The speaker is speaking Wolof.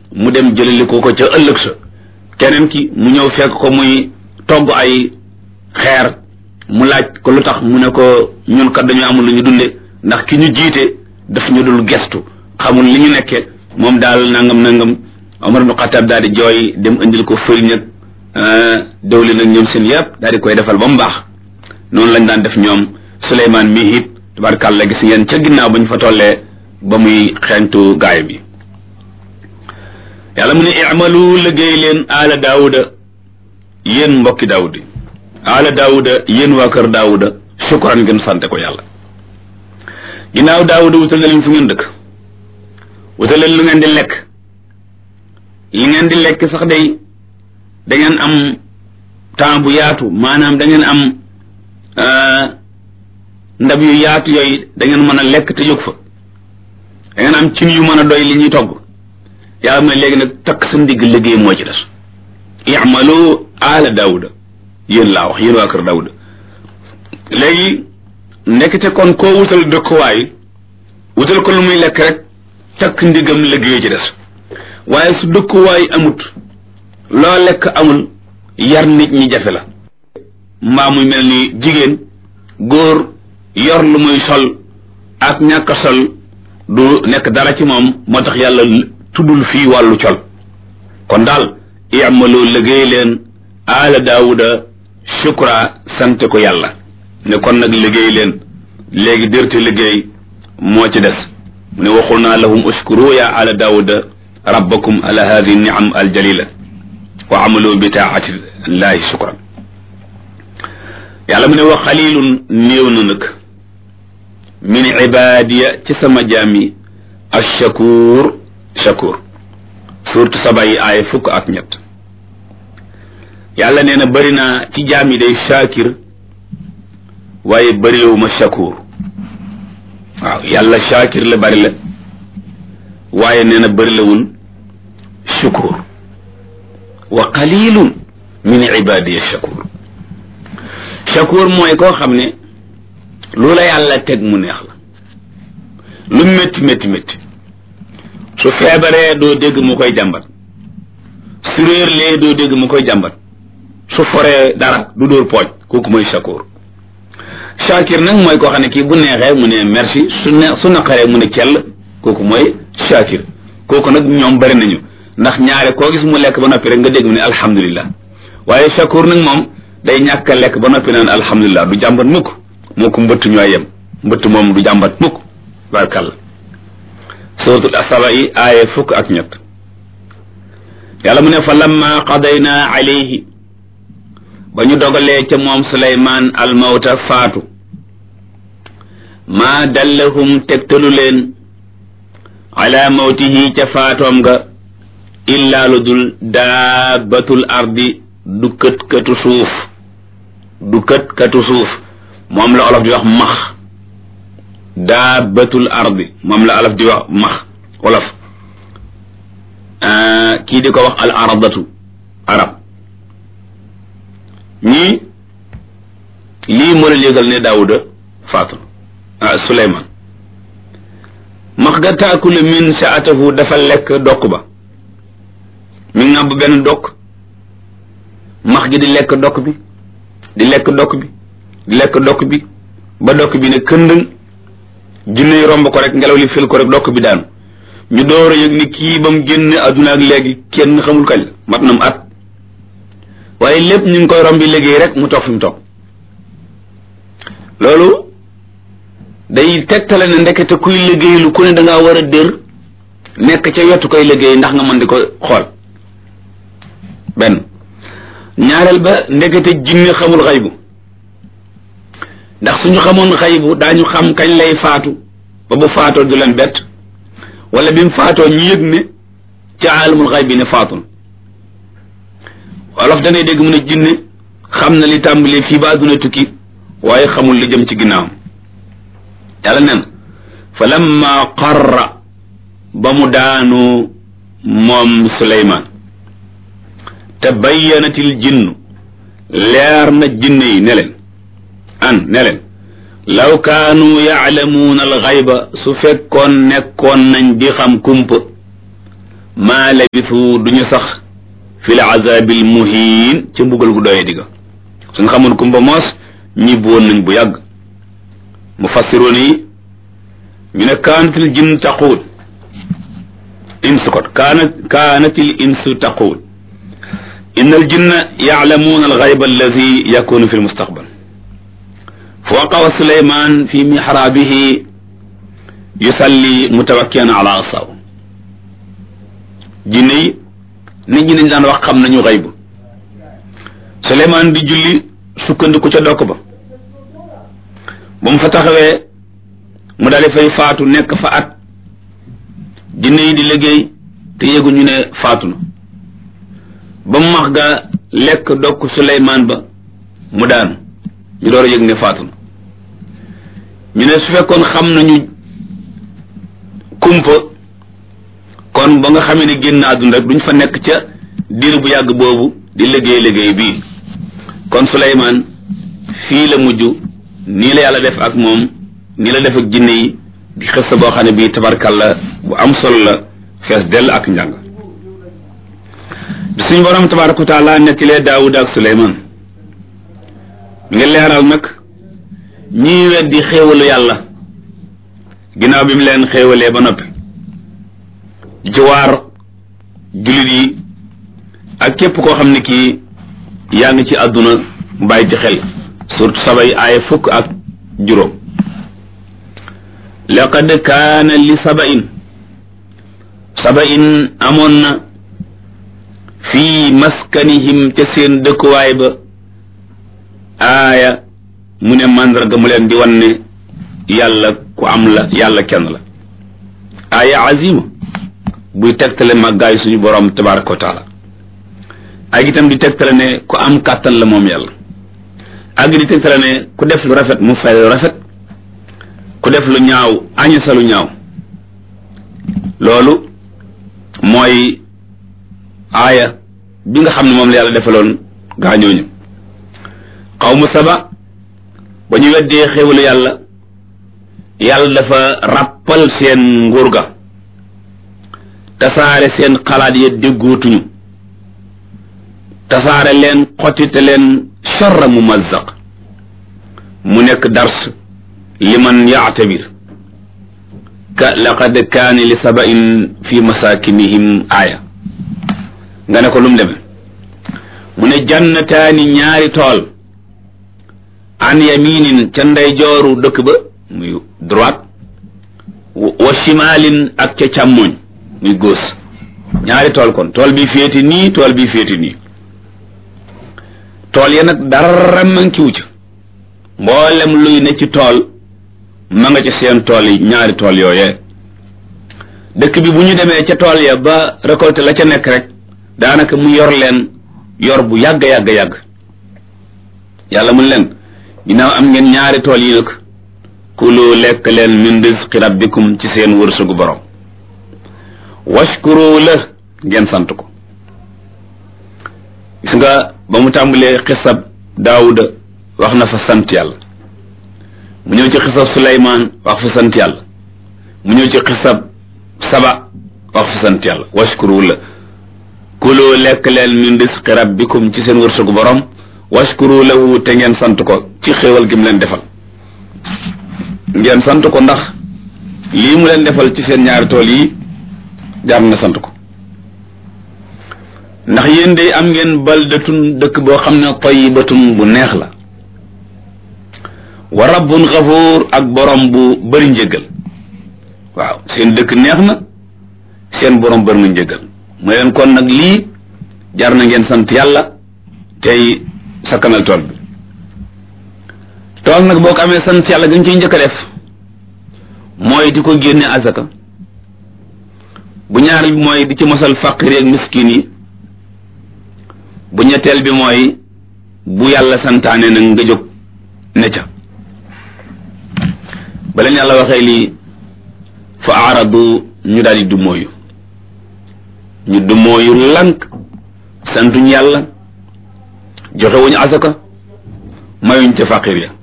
mu dem jëlali ko ko ca ëllëg sa keneen ki mu ñëw fekk ko muy togg ay xeer mu laaj ko lu tax mu ne ko ñun kat dañu amul lu ñu dunde ndax ki ñu jiite daf ñu dul gestu xamul li ñu nekke moom daal nangam nangam Omar ibn Xattaab daal di jooy dem indil ko fëriñ ak dawli nag ñoom seen yëpp daal di koy defal ba mu baax noonu lañ daan def ñoom Suleymaan mii it tabarkàlla gis ngeen ca ginnaaw ba ñu fa tollee ba muy xeeñtu gaay bi yàlla mu ne i'malu liggéey leen aala daawuda yéen mbokki daawudi aala daawuda yéen waa kër daawuda shukran ngeen sante ko yàlla ginnaaw daawuda wutal na leen fu ngeen dëkk wutal leen lu ngeen di lekk li ngeen di lekk sax day da ngeen am temps bu yaatu maanaam da ngeen am ndab yu yaatu yooyu da ngeen mën a lekk te jóg fa da ngeen am cin yu mën a doy li ñuy togg yàlla mooy léegi nag takk sa ndigg liggéey moo ci des i'malu ala daawuda yéen laa wax yéen waa kër daawuda léegi nekkite kon koo wutal dëkkuwaay wutal ko lu muy lekk rek takk ndigam liggéey ci des waaye su dëkkuwaay amut loo lekk amul yar nit ñi jafe la mbaa muy mel ni jigéen góor yor lu muy sol ak ñàkk sol du nekk dara ci moom moo tax yàlla tuddul fii wàllu col kon daal i'malu liggéey leen aala daawuda shukra sant ko yàlla ne kon nag liggéey leen léegi dërte liggéey moo ci des mu ne waxul naa lahum uskuru ya ala daawuda rabbakum ala hadi niam aljalila wa amalu bi taati llahi shukran yàlla mu ne wa xalilun néew na nag min ibadiya ci sama jaam yi ashakur shakur surtout saba yi aaya fukk ak ñett yàlla nee na bëri naa ci jaam yi day shakir waaye bëriwuma shakur waaw yàlla shakir la bëri la waaye nee na bëri lawul shukur wa qalilun min ibadiya shakur shakur mooy koo xam ne lu la yàlla teg mu neex la lu métti métti métti su feebaree doo dégg mu koy jàmbat su réerlee doo dégg mu koy jàmbat su foree dara du dóor pooj kooku mooy shakur shakir nag mooy koo xam ne kii bu neexee mu ne merci su ne su naqaree mu ne cell kooku mooy shakir kooku nag ñoom bari nañu ndax ñaare koo gis mu lekk ba noppi rek nga dégg mu ne alhamdulillah waaye shakur nag moom day ñàkk a lekk ba noppi naan alhamdulillah du jàmbat mukk moo ko mbëtt ñooy yem mbëtt moom du jàmbat mukk barkalla suratul asaba yi aaya fukk ak ñett yàlla mu ne fa lamma qadayna alayhi ba ñu dogalee ca moom suleymaan almawta faatu maa dallahum tegtalu leen ala mawtihi ca faatoom nga illaa lu dul daabatul ardi du kët katu suuf du kët katu suuf moom la olof di wax max daabatul ardi moom la olof di wax max olof kii di ko wax al aradatu arab ñii lii moo leen yëgal ne daawuda faatu ah suleyman max ga taakulu min saatahu dafa lekk dokk ba mi ngàbb benn dokk max gi di lekk dokk bi di lekk dokk bi di lekk dokk bi ba dokk bi ne këndëng jinne yi romb ko rek ngelaw li fil ko rek dokk bi daanu ñu door a yëg ni kii ba mu génne adduna ak léegi kenn xamul kañ la mat na mu at waaye lépp ñu ngi koy rombi liggéey rek mu toog fi mu toog loolu day tegtale ne ndekete kuy liggéey lu ku ne da ngaa war a dër nekk ca yottu koy liggéey ndax nga mën di ko xool benn ñaareel ba ndekete jinne xamul xaybu ndax suñu xamoon xaybu daañu xam kañ lay faatu ba bu faatoo du leen bett wala bi mu faatoo ñu yëg ne ci aalamul xaybi ne faatun wolof danay dégg mu ne jinne xam na li tàmbali fii ba àdduna tukki waaye xamul li jëm ci ginnaawam yàlla nen fa lamma qarra ba mu daanu moom suleymaan tabayyanatil jinnu leer na jinne yi ne leen an ne leen law kaanu yaalamuuna alxayba su fekkoon nekkoon nañ di xam kumpa maa labisu duñu sax fil azabil muhin ca mbugal gu doye digga suñ xamoon kumba moos ñibbi woon nañ bu yàgg mu fassiroon yi ñu ne kaanatil jinn taquul insu kot kaanat kaanatil insu taquul inna al jinna yaalamuuna al gayba alladi yakunu fi lmustaqbal fa waqawa suleyman fi mixraabihi yusalli mutawakkian ala asaw jinne yi nit ñi dañ daan wax xam nañu xayb suleyman di julli sukkandiku ca dokk ba ba mu fa taxawee mu daal di fay faatu nekk fa at jinne yi di liggéey te yëguñu ne faatu na ba mu max ga lekk dokk suleymaan ba mu daanu ñu door a yëg ne faatu na ñu ne su fekkoon xam nañu kumpa kon ba nga xamee ne génn àdduna rek duñ fa nekk ca diir bu yàgg boobu di liggéey liggéey bii kon suleymaan fii la mujj nii la yàlla def ak moom nii la def ak jinne yi di xës boo xam ne bii tabarkalla bu am solo la fees dell ak njàng bi suñ borom tabaraka wa taala nekkilee daawud ak suleymaan mi nga leeral nag ñii weddi xéewalu yàlla ginnaaw bi mu leen xéewalee ba noppi di ci waar jullit yi ak képp koo xam ne kii yaa ngi ci àdduna bàyyi ci xel surtout sabay aaya fukk ak juróom laqad kaana li sabain sabain amoon na fii maskanihim ca seen dëkkuwaay ba aaya mu ne màndarga mu leen di wan ne yàlla ku am la yàlla kenn la aaya azima buy tegtale màggaay suñu borom tabaraka wa taala ak itam di tegtale ne ku am kàttan la moom yàlla ak di tegtale ne ku def lu rafet mu fay lu rafet ku def lu ñaaw aña sa lu ñaaw loolu mooy aaya bi nga xam ne moom la yàlla defaloon gaañooñu xawmu saba ba ñu weddee xéwalu yàlla yàlla dafa ràppal seen nguur ga tasaare seen xalaat ya déggootuñu tasaare leen xottite leen charra mumazzaq mu nekk dars liman yaatabir ka laqad kaani li sabain fi masakinihim aaya nga ne ko lum deme mu ne jannataani ñaari tool an yaminin ca ndeyjooru dëkk ba muy droite wa shimalin ak ca càmmoñ muy gauche ñaari tool kon tool bi féeti nii tool bi féeti nii tool ya nag dara mankiwu ca mboolem luy ne ci tool ma nga ci seen tool yi ñaari tool yooyee dëkk bi bu ñu demee ca tool ya ba récolté la ca nekk rek daanaka mu yor leen yor bu yàgg yàgg yàgg yàlla mun leen ginnaaw am ngeen ñaari tool yi nag kulu lekk leen min rizqi rabbikum ci seen wërsëgu borom washkuru la ngeen sant ko gis nga ba mu tàmbalee xisab daawuda wax na fa sant yàlla mu ñëw ci xisab suleymaan wax fa sant yàlla mu ñëw ci xisab saba wax fa sant yàlla washkuru la kulu lekk leen min rizqi rabbikum ci seen wërsëgu borom washkuru lahu te ngeen sant ko ci xéewal gi mu leen defal ngeen sant ko ndax lii mu leen defal ci seen ñaari tool yi jaar na sant ko ndax yéen day am ngeen baldatun dëkk boo xam ne tayyibatun bu neex la wa rabbun xafuur ak borom bu bëri njëggal waaw seen dëkk neex na seen borom bëri na njëggal mu leen kon nag lii jar na ngeen sant yàlla tey sakkanal tool bi tool nag boo ko amee sant yàlla gañ ciy njëkk a def mooy di ko génne azaka bu ñaareel bi mooy di ci mosal faqir ak miskin yi bu ñetteel bi mooy bu yàlla santaane nag nga jóg ne ca ba leen yàlla waxee lii fa aaradu ñu daal di dumóoyu ñu dumóoyu lank santuñ yàlla joxewuñu asaka mayuñ ca faqir ya